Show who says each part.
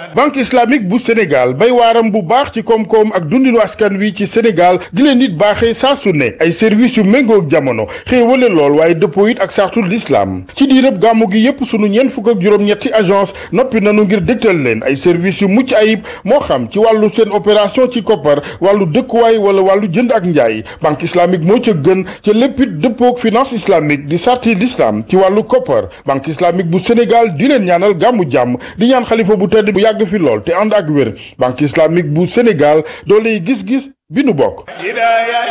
Speaker 1: banque islamique bu Sénégal bay waaram bu baax ci koom-koom ak dundinu askan wi ci Sénégal di leen nit baaxee saa su ne ay services yu méngoog jamono xéewale lool waaye dëppoo it ak sartul l'islam ci diirëb gàmmu gi yépp sunu ñeent fukk ak juróom-ñetti agence noppi nanu ngir dégtal leen ay services yu mucc ayib moo xam ci wàllu seen opération ci koppar wàllu dëkkuwaay wala wàllu jënd ak njaay banque islamique moo ca gën ca léppit dëppoog finance islamique di sarti l'islam ci wàllu koppar banque islamique bu Sénégal di leen ñaanal gàmmu jàmm di ñaan xalifa bu tedd bu yàgg fi lool te ànd ak wér banque islamique bu Sénégal dooley gis-gis bi nu bokk